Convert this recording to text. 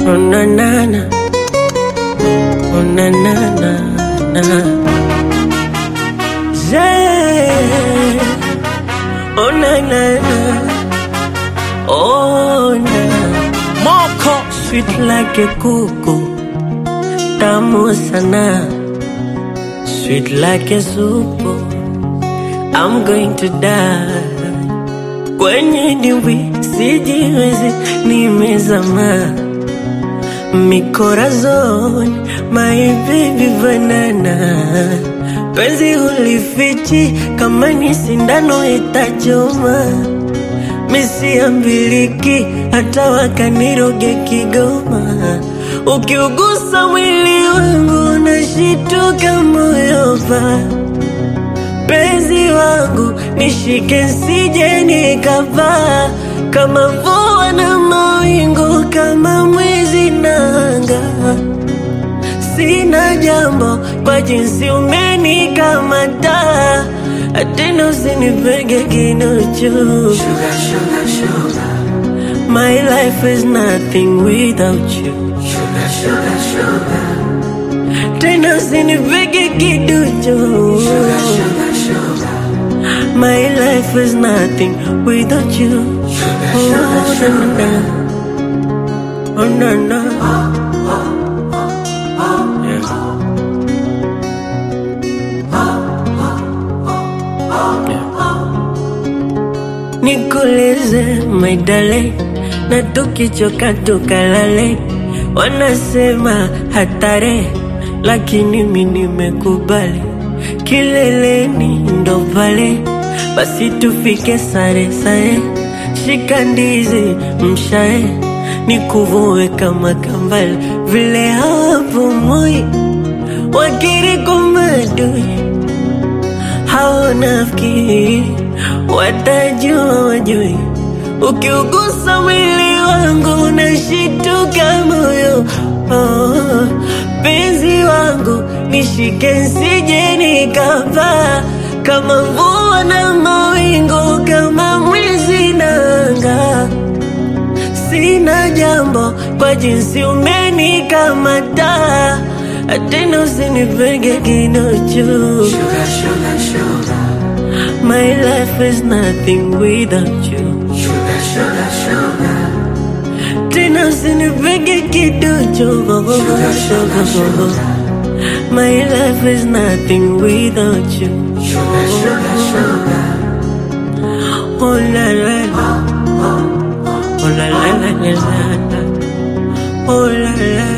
Oh na na na. Oh na na na na. Yeah. Oh na na na. Oh na. Moko sweet like a kuku. Tamu sana. Sweet like a soup. I'm going to die. Kwenye dimbwi sijiwezi, nimezama mikorazoni, my baby banana. Penzi ulifichi kama ni sindano itachoma, misiambiliki hata wakaniroge Kigoma. Ukiugusa mwili wangu nashituka moyo pa penzi wangu nishike sije nikavaa kama mvua na mawingu kama mwezi nanga sina jambo kwa jinsi umenikamata tena usinipege kinuchu Sugar, sugar, sugar, my life is nothing without you sugar, sugar, sugar, tena usinipege kiduchu sugar, sugar, sugar, My life is nothing without you. sugar, Oh, sugar, na, na, sugar. na. Oh, na, na. Yeah. Yeah. Nikoleze my darling, na tukichoka tukalale. Wanasema hatari, lakini mi nimekubali. Kileleni ndo pale, basi tufike sare sare. Shika ndizi mshae, nikuvue kama kambale, vile hapo moi wakiri kumadui hawanafiki watajua wajui ukiugusa mwili wangu nashituka moyo oh, penzi wangu nishike nsije nikavaa kama mvua na mawingu kama mwizi nanga sina jambo kwa jinsi umenikamata tena usinipege kinuchu Sugar, sugar, sugar, My life is nothing without you. sugar, sugar, sugar, Tena usinipege kiduchu. sugar, sugar, My life is nothing without you. sugar, sugar, sugar. Oh la la la. Oh la la la la la. Oh la la